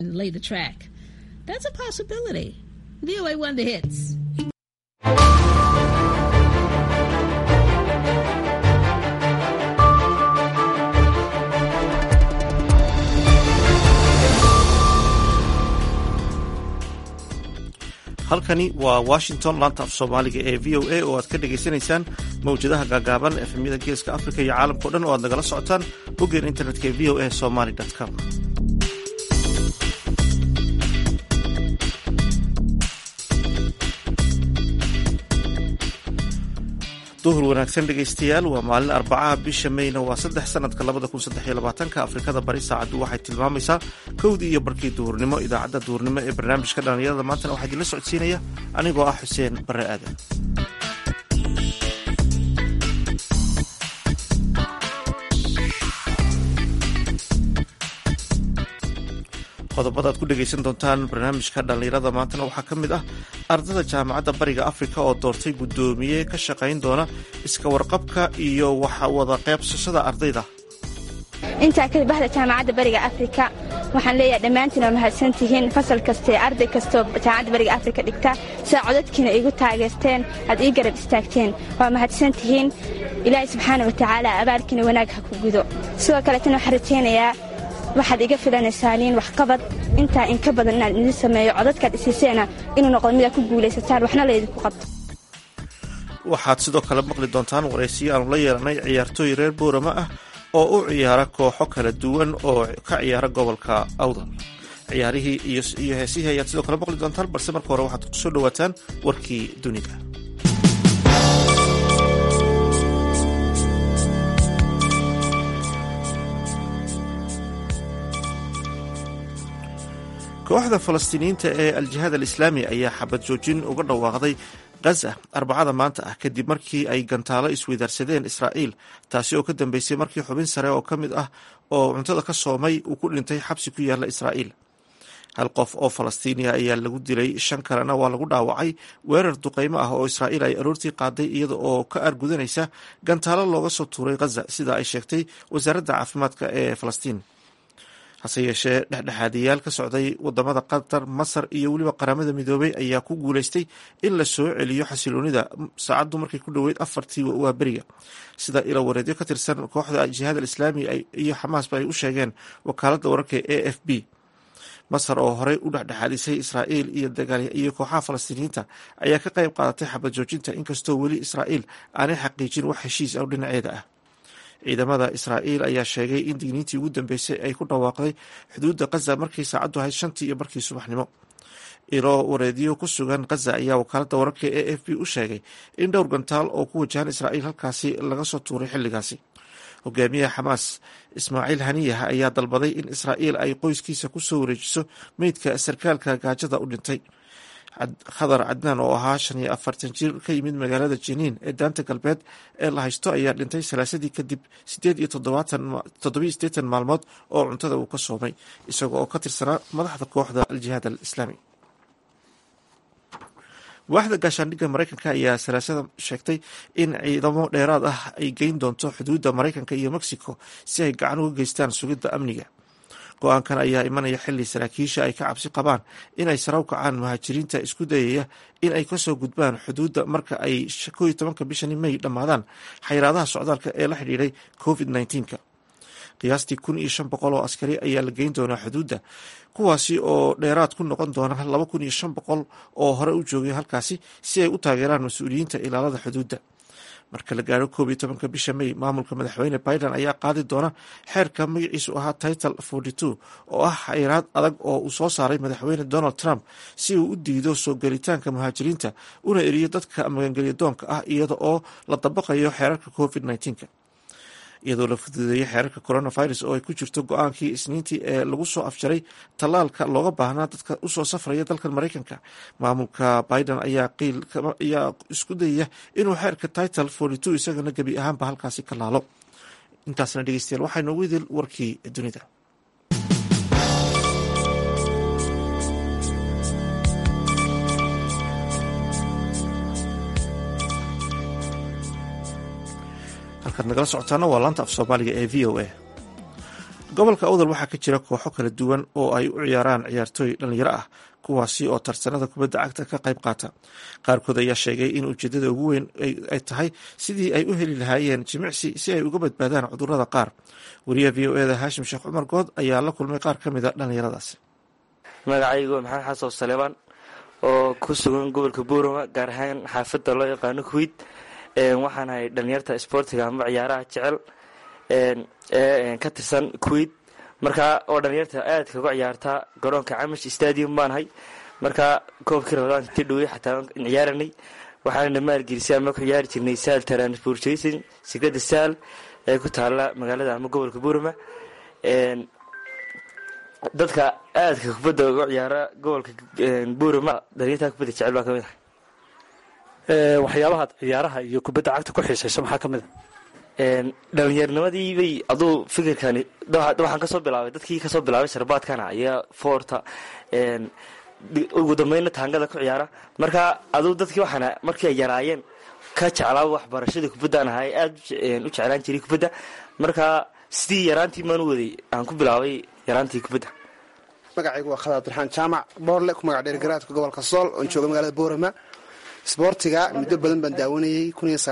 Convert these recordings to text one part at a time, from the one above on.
and lay the track. That's a possibility. VOA Wonder Hits. halkani waa washington laanta af soomaaliga ee v o a oo aad ka dhagaysanaysaan mawjadaha gaagaaban efemyada geeska afrika iyo caalamkao dhan oo aad nagala socotaan boggeen internetka ee v o a somaly com duhur wanaagsan dhegaystayaal waa maalin arbacaha bisha mayna waa saddex sanadka labada kun saddex iyo labaatanka afrikada bari saacaddu waxay tilmaamaysaa kowdii iyo barkii duhurnimo idaacadda duhurnimo ee barnaamijka dhallinyarada maantana waxaa idinla socodsiinaya anigoo ah xuseen barre aadan qodobada aad ku dhegaysan doontaan barnaamijka dhallinyarada maantana waxaa ka mid ah ardada jaamacadda bariga afrika oo doortay guddoomiye ka shaqayn doona iska warqabka iyo wada qaybsashada ardayda intaa kadib bahda jaamacadda bariga afrika waxaan leeyahay dhammaantiin waa mahadsantihiin fasal kastaee arday kastoo jaamacadda bariga afrika dhigta sidaa codadkiina igu taageerteen aad ii garab istaagteen waa mahadsantihiin ilaahay subxaana wa tacaala abaalkiina wanaag ha ku gudo sidoo kaleetana waxaan rajaynayaa waxaad iga filanaysaaniin waxqabad intaa inka badan inaad idin sameeyo codadkaad isiiseena inuu noqdo midaad ku guulaysataan waxna laydinku qabto waxaad sidoo kale maqli doontaan waraysiyo aanu la yeelanay ciyaartooy reer boorama ah oo u ciyaara kooxo kala duwan oo ka ciyaara gobolka awdal ciyaarihii iyo heesihii ayaad sidoo kale maqli doontaan balse marka hore waxaad ku soo dhowaataan warkii dunida kooxda falastiiniyiinta ee al-jihaad al-islaami ayaa xabad joojin uga dhawaaqday gaza arbacada maanta ah kadib markii ay gantaalo isweydaarsadeen israa'iil taasi oo ka dambeysay markii xubin sare oo ka mid ah oo cuntada ka soomay uu ku dhintay xabsi ku yaalla israa'iil hal qof oo falastiiniya ayaa lagu dilay shan kalena waa lagu dhaawacay weerar duqaymo ah oo israa'iil ay aroortii qaaday iyada oo ka aargudanaysa gantaalo looga soo tuuray gaza sida ay sheegtay wasaaradda caafimaadka ee falastiin hase yeeshee dhexdhexaadiyaal ka socday wadamada qatar masar iyo weliba qaramada midoobay ayaa ku guuleystay in la soo celiyo xasiloonida saacaddu markay ku dhoweyd afartii waa beriga sida ilo wareedyo ka tirsan kooxda jihaad alislaami iyo xamaasba ay u sheegeen wakaaladda wararka e f b masar oo horey u dhexdhexaadisay israa'iil iyo kooxaha falastiiniyiinta ayaa ka qayb qaadatay xabad joojinta inkastoo weli israa'iil aanay xaqiijin wax heshiis ah dhinaceeda ah ciidamada israa'iil ayaa sheegay in digniintii ugu dambeysay ay ku dhawaaqday xuduudda khaza markii saacaddu ahayd shantii iyo markii subaxnimo ilo wareediyo ku sugan khaza ayaa wakaaladda wararka e f b u sheegay in dhowr gantaal oo ku wajahan israa'iil halkaasi laga soo tuuray xilligaasi hogaamiyaha xamaas ismaaciil haniyah ayaa dalbaday in israa'iil ay qoyskiisa ku soo wareejiso meydka sarkaalka gaajada u dhintay khadar cadnaan oo ahaa shan iyo afartan jir ka yimid magaalada jiniin ee daanta galbeed ee la haysto ayaa dhintay salaasadii kadib sideed iyo toddobiyo siddeetan maalmood oo cuntada uu ka soomay isaga oo ka tirsanaa madaxda kooxda al-jihaad al-islaami waaxda gaashaandhigga maraykanka ayaa salaasada sheegtay in ciidamo dheeraad ah ay geyn doonto xuduudda maraykanka iyo mexico si ay gacan uga geystaan sugidda amniga go-aankan ayaa imanaya xili saraakiisha ay ka cabsi qabaan in ay saraw kacaan muhaajiriinta isku dayaya in ay kasoo gudbaan xuduudda marka ay ko iyo tobanka bishani may dhammaadaan xayiraadaha socdaalka ee la xidhiidhay covid nneteen-ka qiyaastii kun iyo shan boqol oo askari ayaa la geyn doonaa xuduudda kuwaasi oo dheeraad ku noqon doona laba kun iyo shan boqol oo hore u joogay halkaasi si ay u taageeraan mas-uuliyiinta ilaalada xuduudda marka la gaaro koob iyo tobanka bisha may maamulka madaxweyne biden ayaa qaadi doona xeerka magaciisu ahaa title forty two oo ah xayiraad adag oo uu soo saaray madaxweyne donald trump si uu u diido soo gelitaanka muhaajiriinta una eriyo dadka magangelya doonka ah iyada oo la dabaqayo xeerarka covid nneteen-ka iyadoo la fududeeyay xeerarka coronavirus oo ay ku jirto go-aankii isniintii ee lagu soo afjaray tallaalka looga baahnaa dadka usoo safraya dalkan maraykanka maamulka biden ayaa ayaa isku dayaya inuu xeerka title forty two isagana gebi ahaanba halkaasi ka laalo intaasna dhegeystayaal waxaa noogu idil warkii dunida halkaad nagala socotaana waa laanta af soomaaliga ee v o a gobolka awdal waxaa ka jira kooxo kala duwan oo ay u ciyaaraan ciyaartooy dhalinyaro ah kuwaasi oo tartanada kubadda cagta ka qayb qaata qaarkood ayaa sheegay in ujeedada ugu weyn ay tahay sidii ay u heli lahaayeen jimicsi si ay uga badbaadaan cudurada qaar wariyaha v o eda haashim sheekh cumar good ayaa la kulmay qaar ka mid a dhallinyaradaasi magacaygu maxamed xasan saleebaan oo ku sugan gobolka buurama gaar ahaan xaafadda loo yaqaano kuwid waxaan ahay dhalinyarta isboortiga ama ciyaaraha jecel ee ka tirsan kuwid markaa oo dhalinyarta aadka uga ciyaartaa garoonka camish stadium baanahay markaa koobkii rabadaan intii dhowey xataa ciyaaranay waxaana maalgelisay ama ku ciyaari jirnay saal transportation sigrada saal ee ku taala magaalada ama gobolka buurama dadka aadka kubadda uga ciyaara gobolka buurama dhalinyarta kubadda jecel baa kamid ah waxyaabahaad ciyaaraha iyo kubadda cagta ku xiisayso maxaa ka mid a dhalinyarnimadii bay aduu fikirkani waxaan kasoo bilaabay dadkii kasoo bilaabay sharbaadkana ayaa foorta ugu dambeynna taangada ku ciyaara marka aduu dadkii waxaana markii ay yaraayeen ka jeclaa waxbarashada kubaddaan ahay aada u jeclaan jiray kubadda marka sidii yaraantii maan u waday aan ku bilaabay yaraantii kubadda magacaygu waa khadaad abdiraxaan jaamac boorle ku magac dheergaraadka gobolka sool oon jooga magaalada boorama isboortiga muddo badan baan daawanayey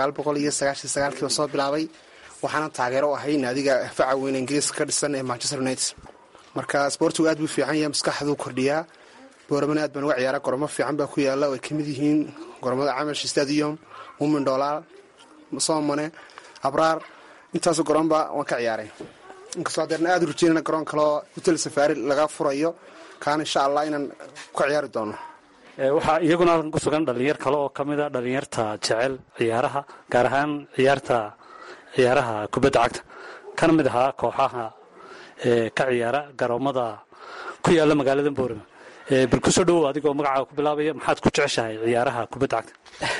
kiiba soo bilaabay waxaana taageero u ahay naadiga faca weyn ingiriiska ka dhisan ee manchester united marka isboortigu aad buu fiican yahay maskaxduu kordhiyaa booramana aad baan uga ciyaara goramo fiican baa ku yaala oo ay kamid yihiin goromada camish stadium mumin dhoolaal soomane abraar intaasoo garoonba waan ka ciyaaray inkastoo hadeerna aad u rajeynana garoon kaleo hotel safaari laga furayo kaana insha allah inaan ka ciyaari doono waxaa iyaguna halkan ku sugan dhalinyar kale oo ka mid a dhalinyarta jecel ciyaaraha gaar ahaan ciyaarta ciyaaraha kubadda cagta kana mid ahaa kooxaha ka ciyaara garoomada ku yaala magaalada boorama bal kusoo dhowow adigoo magacaaga ku bilaabaya maxaad ku jeceshahay ciyaaraha kubadda cagta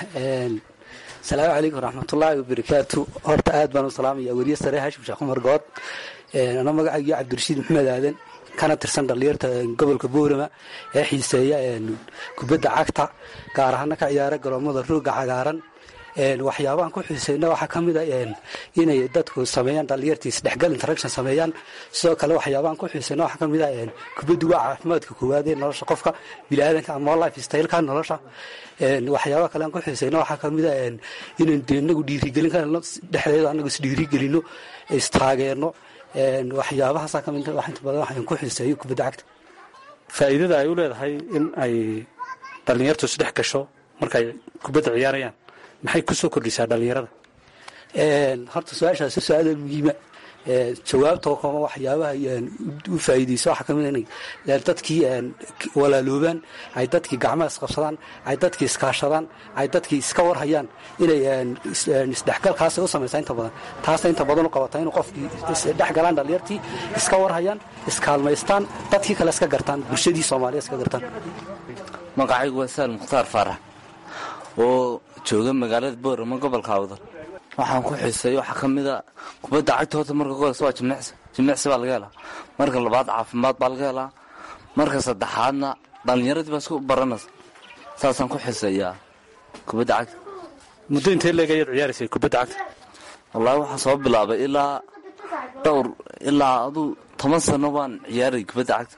asalaamu calaykum waraxmatullaahi wabarakaatu horta aad baan u salaamaya weriye sare hashim sheekh cumar good ano magacaygiyo cabdirashiid maxamed aadan kana tirsan dhalinyarta gobolka boorama ee xiiseeya kubadda cagta gaar ahaana ka ciyaara garoomada rooga cagaaran waxyaabahan ku xiiseyna waxaa ka mid a inay dadku sameeyaan dhalinyartii isdhexgal interaction sameeyaan sidoo kale waxyaabahan ku xiiseyna waxaa ka mid a kubaddu waa caafimaadka koowaad ee nolosha qofka biniaadanka ama life styleka nolosha waxyaabaha kale aan ku xiiseyna waxaa ka mid a inaan inagu dhiirigelin karno dhexdeeda anagu isdhiirigelino istaageerno waxyaabahaasaa ka mid wax inta badan waxaan ku xiiseeyo kubadda cagta faa'iidada ay u leedahay in ay dhalinyartu isdhex gasho markaay kubadda ciyaarayaan maxay ku soo kordhisaa dhalinyarada horta su-aashaasi su-aal muhiima jawaabtoo kama waxyaabaha u faa'iideyso waxaa ka mid inay dadkii walaaloobaan ay dadkii gacmaha isqabsadaan ay dadkii iskaashadaan ay dadkii iska warhayaan inay isdhexgalkaasi u samaysaa inta badan taasna inta badan u qabataa inuu qofkii isdhex galaan dhalinyartii iska warhayaan iskaalmaystaan dadkii kale iska gartaan bulshadii soomaaliya iska gartaan magacaygu waa saal mukhtaar faarax oo jooga magaalada boorama gobolka awdal waxaan ku xiiseeyo waxaa ka mida kubadda cagta horta marka gobolka waa jimicsi jimicsi baa laga helaa marka labaad caafimaad baa laga helaa marka saddexaadna dhallinyaradii baa isku baranaysa saasaan ku xiiseeyaa kubadda cagta muddo intee leeg ayaad ciyaaraysay kubadda cagta wallaahi waxaan soo bilaabay ilaa dhowr ilaa aduu toban sano baan ciyaaray kubadda cagta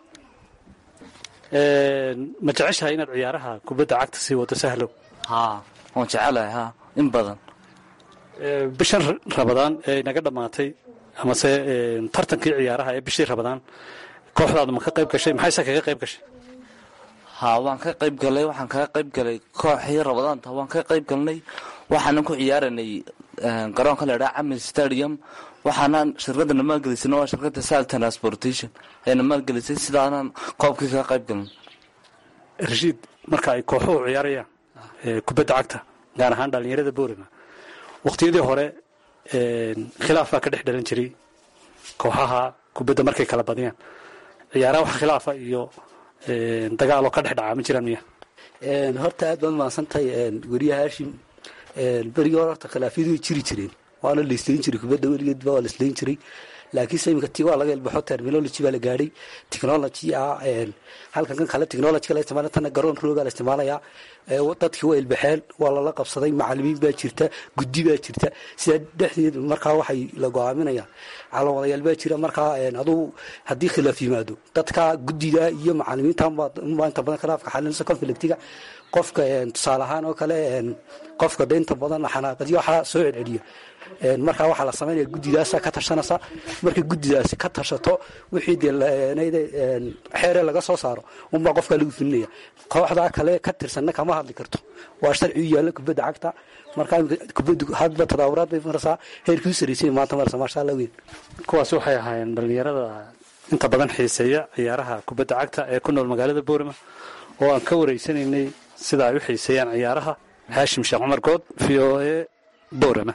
ma jeceshahay inaad ciyaaraha kubadda cagta sii wado sahlow haa waan jecelahay haa in badan bishan rabadaan ee inaga dhammaatay amase tartankii ciyaaraha ee bishii rabadaan kooxdaadu ma ka qayb gashay maxayse kaga qayb gashay haa waan ka qayb galay waxaan kaga qayb galay kooxii rabadaanta waan ka qayb galnay waxaanan ku ciyaaranay garoonka la idhaha camil stadium waxaanaan shirkadana maalgelisana waa shirkadda sal transportation ayna maalgelisay sidaanan koobkii kaga qayb galnay rashiid marka ay kooxuhu ciyaarayaan kubadda cagta gaar ahaan dhallinyarada boorama waqtiyadii hore khilaaf baa ka dhex dhalan jiray kooxaha kubadda markay kala badiyaan ciyaaraha wax khilaafa iyo dagaaloo ka dhex dhacaa ma jiraan miya horta aad baad mahadsantahay weriye haashim berigii hore horta khilaafyadu way jiri jireen waana la islayn jiray kubadda weligeedba waa la islayn jiray laakiinse iminka ti waa laga ilbaxo terminology baa la gaadhay technology ah halkan kan kale technologyga la isticmaala tana garoon rooga la isticmaalaya dadkii waa ilbaxeen waa lala qabsaday macalimiin baa jirta guddi baa jirta sidaa dhexdeed markaa waxay la go-aaminayaan calaamadayaal baa jira markaa adugu haddii khilaaf yimaado dadka guddida iyo macalimiinta unbaa inta badan khilaafka xalinaysa conflictiga qofka tusaale ahaan oo kale qofka daynta badan xanaaqadyo waxaa soo celceliya markaa waxaa la samaynaya guddidaasa ka tashanaysa markay guddidaasi ka tashato wixii dee xeere laga soo saaro unbaa qofkaa lagu fulinaya kooxdaa kale ka tirsanna kama hadli karto waa sharci u yaalla kubadda cagta markaa kubaddu hadba tadaawuraad bay maraysaa heerkii u sarraysay maanta maraysa maasha allah weyn kuwaasi waxay ahaayeen dhallinyarada inta badan xiiseeya ciyaaraha kubadda cagta ee ku nool magaalada boorama oo aan ka wareysanaynay sida ay u xiiseeyaan ciyaaraha haashim sheekh cumar good v o e boorama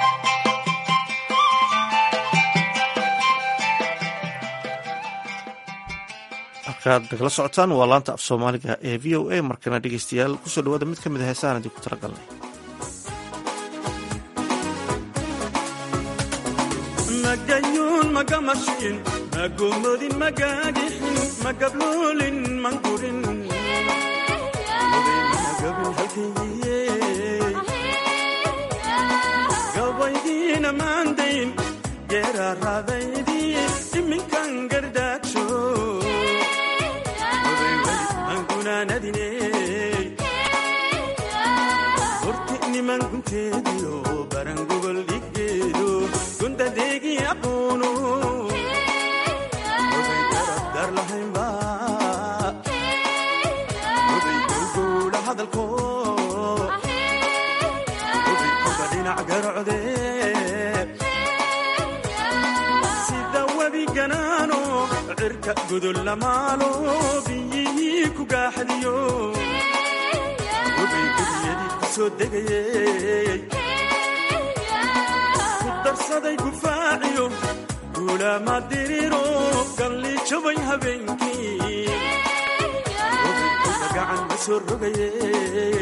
halkaad nagala socotaan waa laanta af soomaaliga ee v o a markana dhegeystayaal kusoo dhawaada mid ka mid a heesahan idinku talagalnay magayuun magamashiin magomodin magagixin magabloolin mangurin gabaydiina maandayn geeraaraadaydii iminkan gardaagsho angunaanadine horti niman gunteediyo barangogol dhiggeedo gundadeegi aqoonu obay garabdar lahaynba obay gowgowla hadalko obay kuba dhinac garocde sida webi ganaano cirka gudol lamaalo biyihii ku gaaxadiyo obay gudiyadii ku soo degayey ku darsaday gufaaciyo guulaama diriro galli jabay habeenkii obay kuba gacan ma soo rogayey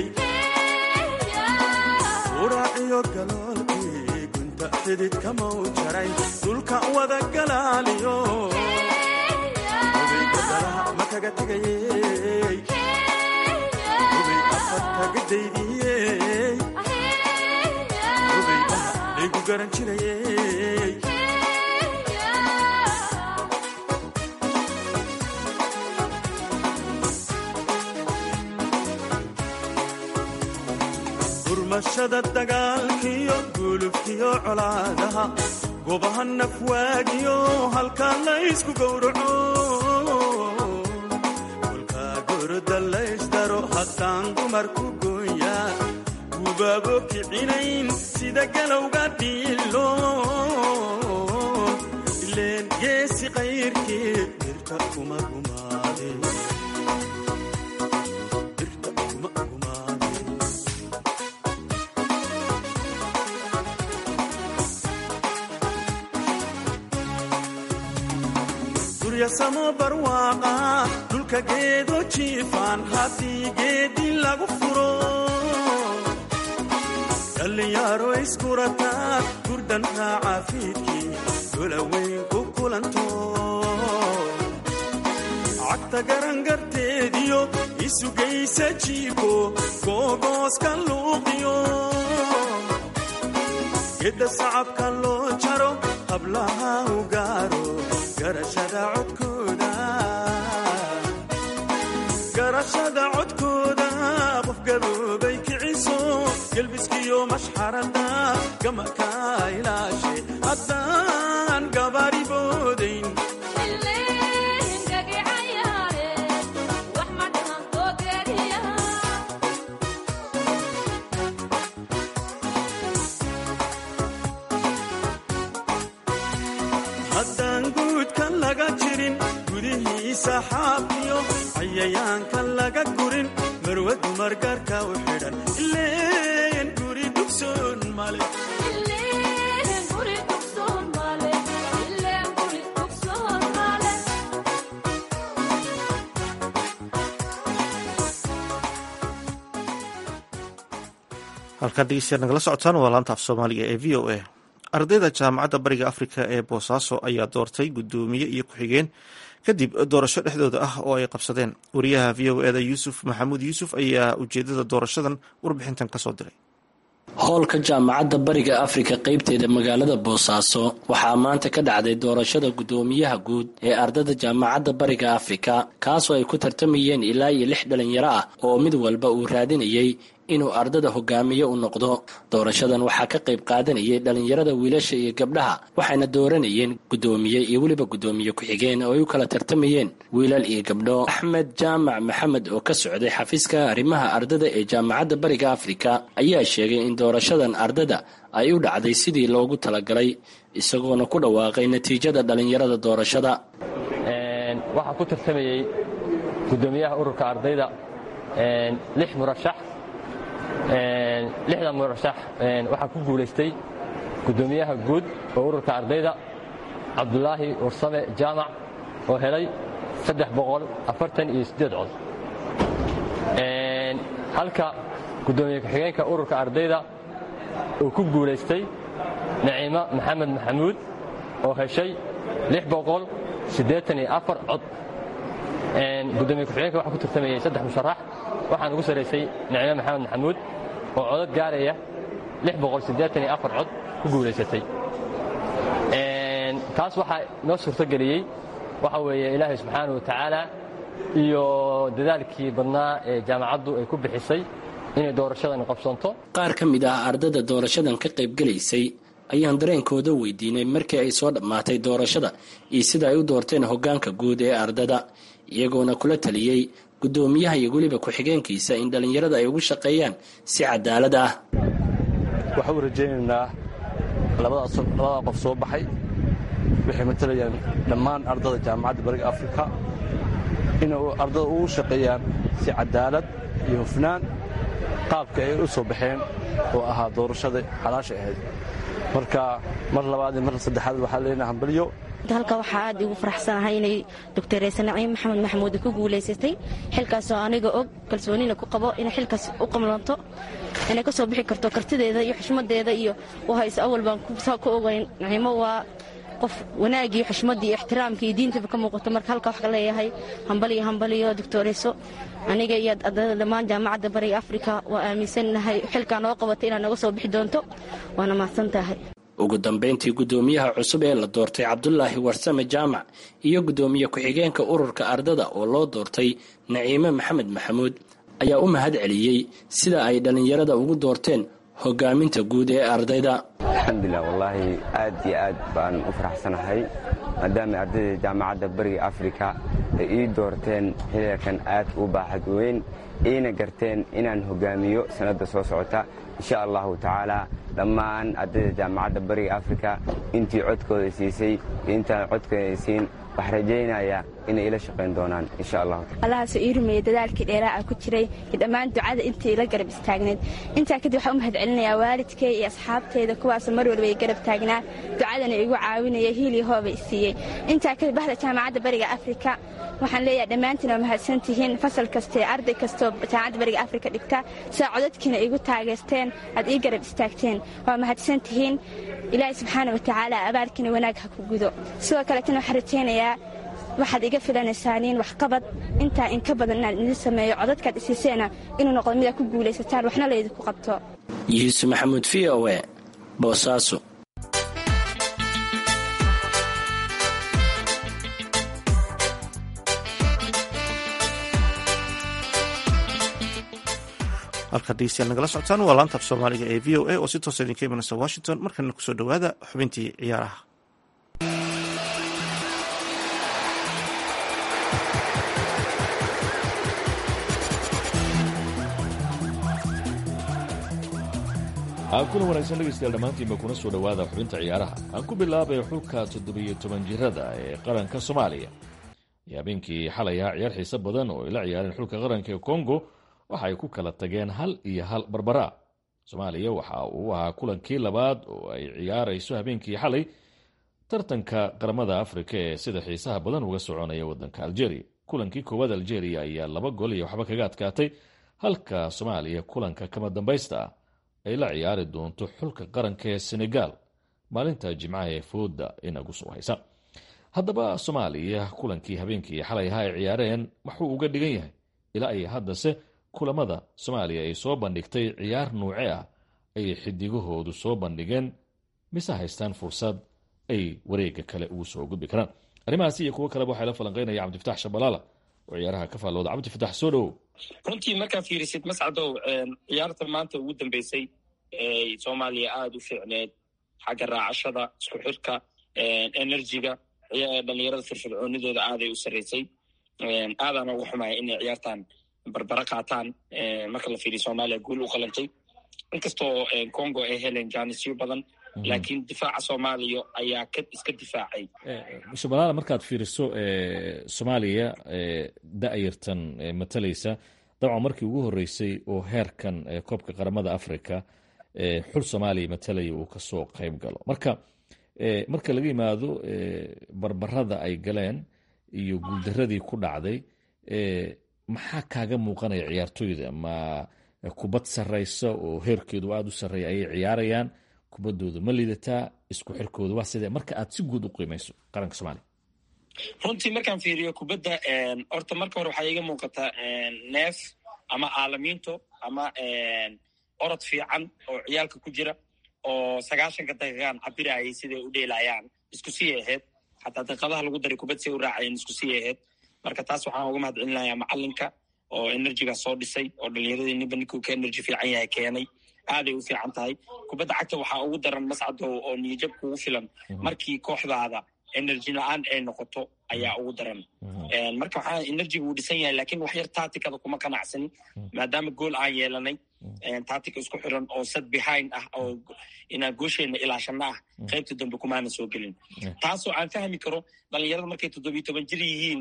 uraaciyo galoolkii gunta xididka mau jaray dhulka wada galaaliyo obay gadalaha ma kaga tegayey obay afartaga daydiyey obay dhaha laygu garan jirayey gurmashada dagaalkiyo gulubkiyo colaadaha gobaha nafwaagiyo halkaa laysku gowraco kolkaa goroda laysdaro haddaan dumarku gooya gubaabo kicinayn sida galowga dhiilo ileen geesi qayrkii birta kuma gumaade birta kuma gumaade guryasamo barwaaqa dhulka geedo jiifaan haddii geedi lagu furo dhallinyaro iskurataa gurdan raaca fiidkii golaweyn ku kulanto cagta garangarteediyo isugaysa jiibko googooska luuqiyo gedda sacabka loo jaro hablaha u gaaro garashada codkooda garashada codkooda qof gaboobay kiciso gelbiskiyo mashxarada gamaka ilaashe haddaan gabari boodayn haddaan guudka laga jirin gudihiisa xaafiyo cayayaanka laga gurin marwadu margarka u xidhan ileen guri dugsoon male halkaad dhegeystayaal nagala socotaan waa laanta af soomaaliga ee v o a ardayda jaamacadda bariga afrika ee boosaaso ayaa doortay guddoomiye iyo ku-xigeen kadib doorasho dhexdooda ah oo ay qabsadeen wariyaha v o eda yuusuf maxamuud yuusuf ayaa ujeedada doorashadan warbixintan kasoo diray howlka jaamacadda bariga afrika qaybteeda magaalada boosaaso waxaa maanta ka dhacday doorashada guddoomiyaha guud ee ardada jaamacadda bariga afrika kaasoo ay ku tartamayeen ilaa iyo lix dhalinyaro ah oo mid walba uu raadinayay inuu ardada hogaamiye u noqdo doorashadan waxaa ka qayb qaadanayay dhalinyarada wiilasha iyo gabdhaha waxayna dooranayeen guddoomiye iyo weliba guddoomiye ku-xigeen oo ay u kala tartamayeen wiilal iyo gabdho axmed jaamac maxamed oo ka socday xafiiska arrimaha ardada ee jaamacadda bariga afrika ayaa sheegay in doorashadan ardada ay u dhacday sidii loogu talagalay isagoona ku dhawaaqay natiijada dhalinyarada doorashada waxaa ku tartamayey gudoomiyaha ururka ardayda lix murashax lixda murashax waxaa ku guulaystay guddoomiyaha guud oo ururka ardayda cabdulaahi warsame jaamac oo helay iyo cod halka guddoomiye ku-xigeenka ururka ardayda uu ku guulaystay naciimo maxamed maxamuud oo heshay cod gudoomiye ku-xigeenka waxaa ku tartamayey saddex musharax waxaan ugu sarraysay naciimo maxamed maxamuud oo codad gaaraya cod ku guulaysatay taas waxaa noo suurtogeliyey waxa weeye ilaahay subxaana wa tacaala iyo dadaalkii badnaa ee jaamacaddu ay ku bixisay inay doorashadan qabsanto qaar ka mid ah ardada doorashadan ka qaybgelaysay ayaan dareenkooda weydiinay markii ay soo dhammaatay doorashada iyo sida ay u doorteen hoggaanka guud ee ardada iyagoona kula taliyey guddoomiyaha iyo weliba ku-xigeenkiisa in dhallinyarada ay ugu shaqeeyaan si cadaalad ah waxaan u rajaynaynaa labada qof soo baxay waxay matalayaan dhammaan ardada jaamacadda bariga afrika inay ardada ugu shaqeeyaan si cadaalad iyo hufnaan qaabka ay u soo baxeen oo ahaa doorashada xalaasha ahayd marka mar labaad iyo mar saddexaad waxaa leenaha hambalyo halka waxaa aad igu faraxsanahay inay doctoreyse naciim maxamed maxamuud ku guulaysatay xilkaasoo aniga og kalsoonina ku qabo inay xilkaas u qamlanto inay ka soo bixi karto kartideeda iyo xushmadeeda iyo u hayso awal baan ku ogayn naciimo waa qof wanaagii xushmadii iyo ixtiraamkii iyo diintaba ka muuqato marka halka wax ka leeyahay hambaliyo hambaliyo doctoreyso aniga iyo ardada dhammaan jaamacadda bariga afrika waa aaminsannahay xilkaa noo qabatay inaad naga soo bixi doonto waana mahadsan tahay ugu dambayntii guddoomiyaha cusub ee la doortay cabdulaahi warsame jaamac iyo guddoomiye ku-xigeenka ururka ardada oo loo doortay naciime maxamed maxamuud ayaa u mahad celiyey sida ay dhallinyarada ugu doorteen hogaaminta guud ee ardayda alxamdulilah wallaahi aad iyo aad baan u faraxsanahay maadaama ardayda jaamacadda bariga afrika ay ii doorteen xiliilkan aad u baaxad weyn iina garteen inaan hogaamiyo sannadda soo socota insha allahu tacaala dhammaan ardayda jaamacadda bariga afrika intii codkooda siisay iyo intaan codkooda siin waxaa rajaynaya inay ila shaqayn doonaan insha allahu allahaasoo ii rumeeyey dadaalkii dheeraaca ku jiray iyo dhammaan ducada intii ila garab istaagneed intaa kadib waxaan u mahad celinayaa waalidkay iyo asxaabteyda kuwaasoo mar walba ay garab taagnaa ducadana igu caawinaya hiil iyo hooba i siiyey intaa kadib bahda jaamacadda bariga afrika waxaan leeyahay dhammaantiin waa mahadsan tihiin fasal kastaee arday kastoo jaamacadda bariga afrika dhigta sidaa codadkiina igu taageerteen aad ii garab istaagteen waa mahadsan tihiin ilaahay subxaana wa tacaala abaarkiina wanaag ha ku gudo sidoo kaleetana waxaan rajaynayaa waxaad iga filanaysaaniin waxqabad intaa inka badan inaan idin sameeyo codadkaad isiiseena inuu noqdo midaad ku guulaysataan waxna laydinku qabto yuusuf maxamuud v o e boosaaso halkaad dhegeystayaal nagala socotaan waa laanta af soomaaliga ee v o a oo si toosa idinka imanaysa washington markana kusoo dhowaada xubintii ciyaaraha kuna wanaagsan dhegeystayaal dhammaantiinba kuna soo dhowaada xubinta ciyaaraha aan ku bilaabay xulka toddobiyo toban jirada ee qaranka soomaaliya iyo habeenkii xalay ahaa ciyaar xiise badan oo ay la ciyaareen xulka qaranka ee kongo waxa ay ku kala tageen hal iyo hal barbara soomaaliya waxa uu ahaa kulankii labaad oo ay ciyaarayso habeenkii xalay tartanka qaramada afrika ee sida xiisaha badan uga soconaya wadanka algeria kulankii koowaad algeria ayaa laba gol iyo waxba kaga adkaatay halka soomaaliya kulanka kama dambaysta ah ay la ciyaari doonto xulka qaranka ee senegal maalinta jimcaha ee fooda inagu soo haysa haddaba soomaaliya kulankii habeenkii xalay ahaa ay ciyaareen waxuu uga dhigan yahay ilaa ay haddase kulamada soomaaliya ay soo bandhigtay ciyaar nuuce ah ayay xidigahoodu soo bandhigeen mise haystaan fursad ay wareega kale ugu soo gudbi karaan arrimahaasi iyo kuwo kaleba waxaa la falanqeynaya cabdifatax shabalaala oo ciyaaraha ka faallooda cabdifatax soo dhowow runtii markaa fiirisid mascadow ciyaarta maanta ugu dambeysay ee soomaaliya aada u fiicneed xagga raacashada isku xirka enerjiga dhalinyarada firfircoonidooda aaday u sarreysay aadaana uga xumaya inay ciyaartan barbaro qaataan marka la fiiriyo soomaaliya guul u qalantay inkastoo congo ay heleen jaanisyo badan laakiin difaaca soomaaliya ayaa ka iska difaacay shabalaala markaad fiiriso soomaaliya da-yartan matalaysa dabcan markii ugu horeysay oo heerkan koobka qaramada africa xul soomaaliya matalaya uu kasoo qayb galo marka marka laga yimaado barbarada ay galeen iyo guuldaradii ku dhacday maxaa kaaga muuqanaya ciyaartooyda ma kubad sarraysa oo heerkeedu aada u sarreeya ayay ciyaarayaan kubaddooda ma lidataa isku xirkooda waa sidee marka aad si guud u qiimayso qaranka soomaaliya runtii markaan fiiriyo kubadda horta marka hore waxaa iiga muuqataa neef ama aalamiinto ama orod fiican oo ciyaalka ku jira oo sagaashanka daqiiqaan cabirayay siday u dheelayaan isku sii ahayd xataa daqiiqadaha lagu daray kubad say u raacayeen isku sii ahayd marka taas waxaan uga mahad celinayaa macalinka oo enerjigaa soo dhisay oo dhalinyaradii ninba ninkuu ka enerji fiican yahay keenay aaday u fiican tahay kubadda cagta waxaa ugu daran mascado oo niyajab kugu filan markii kooxdaada enerji la-aan ay noqoto ayaa ugu daran marka waxaa enerjiga uu dhisan yahay lakin wax yar tatikada kuma qanacsanin maadaama gool aan yeelanay tatika isku xiran oo sad behind ah oo inaan goosheena ilaashana ah qaybta dambe kumaana soo gelin taasoo aan fahmi karo dhalinyarada markay toddobiyo toban jir yihiin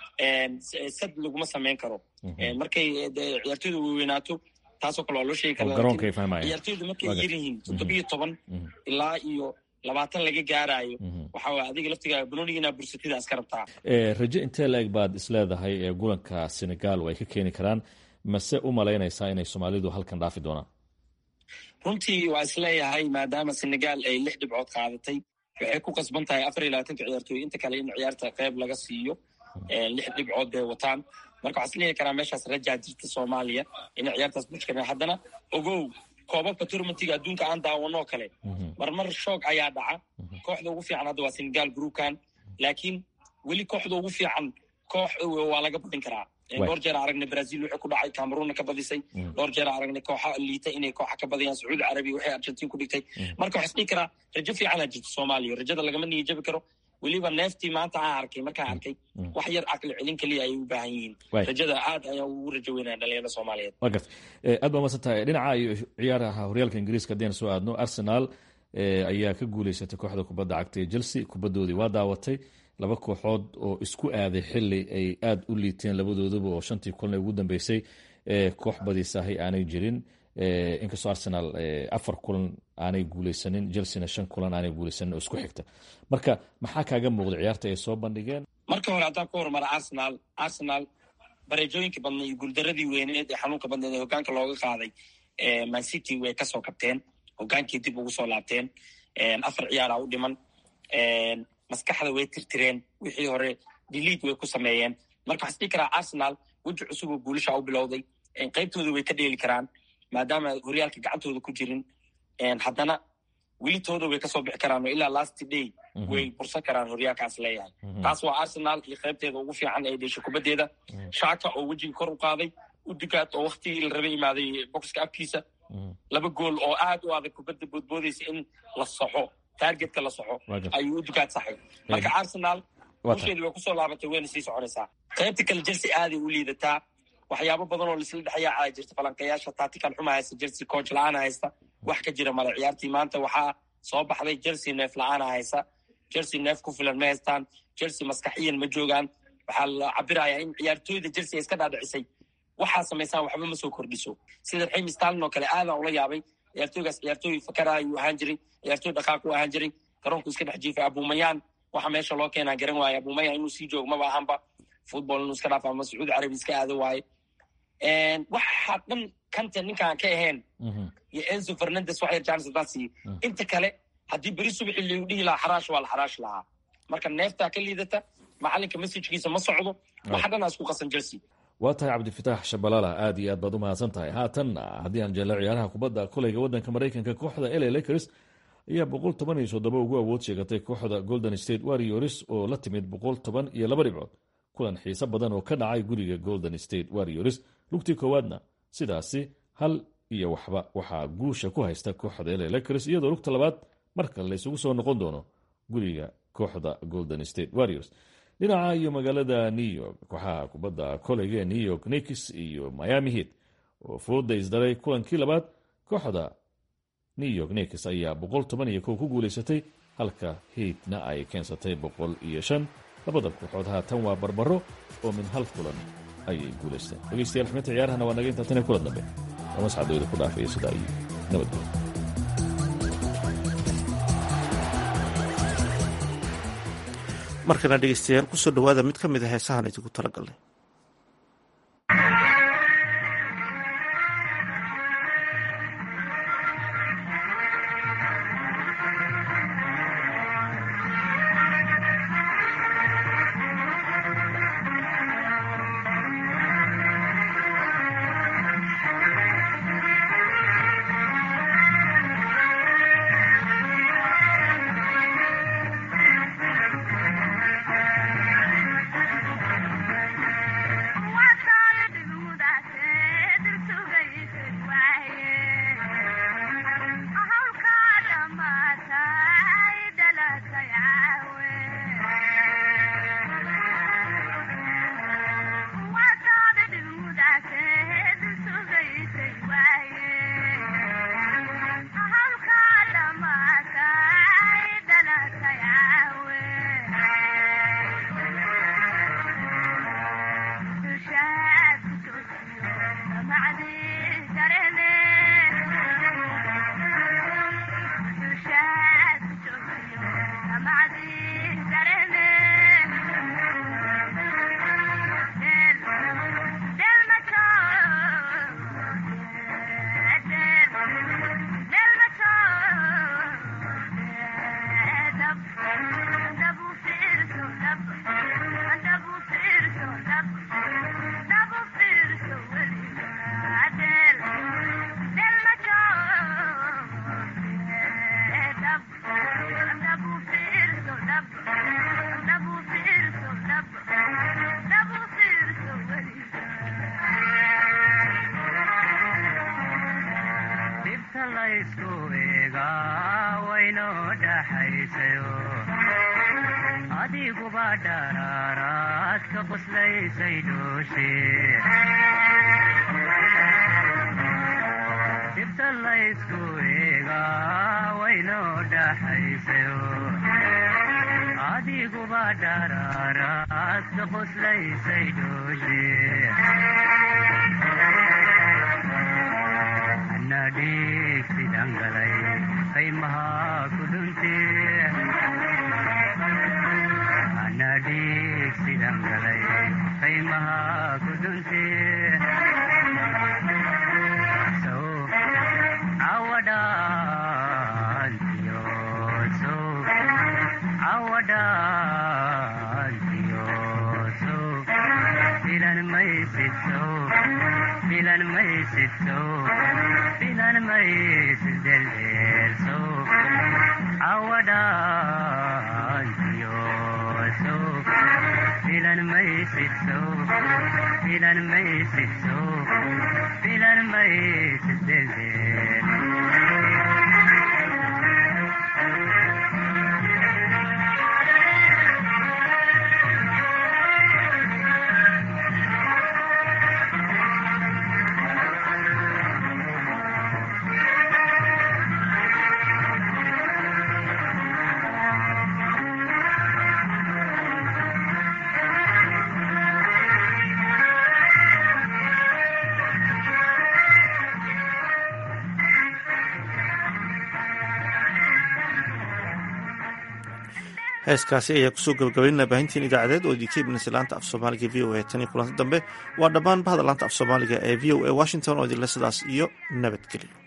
sad laguma samayn karo markay ciyaartoyda weynaato taasoo kale waa loo sheegi karaa ciyaartoyda markay yar yihiin toddobiyo toban ilaa iyo labaatan laga gaarayo waxa waye adiga laftigaa banonigiina bursatida iska rabtaa raje intee la-eg baad isleedahay ee gulanka senegal oo ay ka keeni karaan mase u malaynaysaa inay soomaalidu halkan dhaafi doonaan runtii waa isleeyahay maadaama senegal ay lix dhibcood qaadatay waxay ku qasban tahay afar iyo labaatanka ciyaartooy inta kale in ciyaarta qeyb laga siiyo lix dhibcood bay wataan marka waxaa isleeyahi karaa meeshaas rajaa jirta soomaaliya inay ciyaartaas bushkana haddana ogow koobabka tournamentiga adduunka aan daawanoo kale marmar shoog ayaa dhaca kooxda ugu fiican hadda waa senegal groupkan laakiin weli kooxda ugu fiican koox waa laga badin karaa dhowr jeer aragnay brazil waxay ku dhacay cameroonna ka badisay dhowr jeer aragnay kooxa liita inay kooxa ka badiyaan sacuudi carabiya waxay argentin ku dhigtay marka waxaa isdhihi karaa rajo fiicanaa jirta soomaaliya rajada lagama niyajabi karo weliba neeftii maanta aan arkay markaan arkay wax yar caqli celin keliya ayay u baahan yihiin rajada aad ayaa ugu rajo weynaya dhalinyarada soomaaliyeed wa garta aad baa masan tahay dhinaca iyo ciyaaraha horyaalka ingiriiska haddayna soo aadno arsenal ayaa ka guuleysatay kooxda kubadda cagta ee chelsea kubaddoodii waa daawatay laba kooxood oo isku aaday xili ay aada u liiteen labadooduba oo shantii kulan ee ugu dambeysay koox badiisahay aanay jirin inkastoo arsenal afar kulan aanay guuleysanin chelsena shan kulan aanay guuleysanin oo isku xigta marka maxaa kaaga muuqda ciyaarta ay soo bandhigeen marka hore haddaan ku horumara arsenal arsenal bareejooyinkii badnay iyo guuldaradii weyneed ee xanuunka badneed ee hogaanka looga qaaday man city way kasoo kabteen hogaankii dib ugu soo laabteen afar ciyaaraa u dhiman maskaxda way tirtireen wixii hore diliid way ku sameeyeen marka waxaa isdhihi karaa arsenal weji cusub oo guulasha u bilowday qaybtooda way ka dheeli karaan maadaama horyaalka gacantooda ku jirin haddana welitooda way kasoo bixi karaan oo ilaa last day way bursan karaan horyaalkaas leeyahay taas waa arsenal iyo qaybteeda ugu fiican ee dhesha kubaddeeda shaka oo wejiga kor u qaaday udugaad oo waktigii la raba imaaday boxka afkiisa laba gool oo aad u adag kubadda boodboodaysa in la saxo targetka la soxo ayuu udugaad saxay marka arsenal usheedi way kusoo laabatay wayna sii soconaysaa qaybta kale chelsea aaday u liidataa waxyaabo badan oo laisla dhexyaaca jirta falanqayaasha taatikan xuma haysta chelsea coach la-aana haysta wax ka jira male ciyaartii maanta waxaa soo baxday chelsea neef la-aana haysa chelsea neef ku filan ma haystaan chelsea maskaxiyan ma joogaan waxaa la cabirayaa in ciyaartooyda chelsea iska dhaadhicisay waxaa samaysaan waxba ma soo kordhiso sida raxim stalin oo kale aadaan ula yaabay ciyaartooygaas ciyaartooy fakara ayuu ahaan jiray ciyaartooy dhaqaaq u ahaan jiray garoonku iska dhex jiifay abumayaan waxa meesha loo keenaa garan waaye abumayaan inuu sii joogo maba ahanba football inuu iska dhaaf ama sacuudi carabi iska aado waaye waxa dhan kanta ninkaan ka ahayn iyo enzo fernandes wax yar janis haddaan siiyo inta kale haddii beri subaxi lagu dhihi lahaa xaraash waa la xaraash lahaa marka neeftaa ka liidata macalinka masajkiisa ma socdo waxa dhan aa isku qasan chelsea waa tahay cabdifitaax shabalaala aad iyo aad baad u mahadsan tahay haatan haddii aan jeelno ciyaaraha kubadda kolayga waddanka maraykanka kooxda la lakers ayaa boqol toban iyo soddoba ugu awood sheegatay kooxda golden state warriors oo la timid boqol toban iyo laba dhibcood kulan xiise badan oo ka dhacay guriga golden state warriors lugtii koowaadna sidaasi hal iyo waxba waxaa guusha ku haysta kooxda la lakers iyadoo lugta labaad marka laysugu soo noqon doono guriga kooxda golden state warriors dhinaca iyo magaalada new york kooxaha kubadda koleyga ee new york nikis iyo miami heat oo fooda isdaray kulankii labaad kooxda new york nikis ayaa boqol toban iyo kow ku guulaysatay halka heatna ay keensatay boqol iyo shan labada kooxood haatan waa barbaro oo min hal kulan ayay guulaysteen dhegeystayaal xubinta ciyaarahana waa naga intaa tan kulan dambe mascadooda ku dhaafaya sidaa iyo nabadgelyo markana dhegeystayaal kusoo dhowaada mid ka mid a heesahan idinku talagalnay heeskaasi ayaa kusoo gabagabaynana baahintiin idaacadeed oo idinka imanaysa laanta af soomaaliga v o a tan iyo kulanti dambe waa dhammaan bahda laanta af soomaaliga ee v o a washington oo idinle sidaas iyo nabadgelyo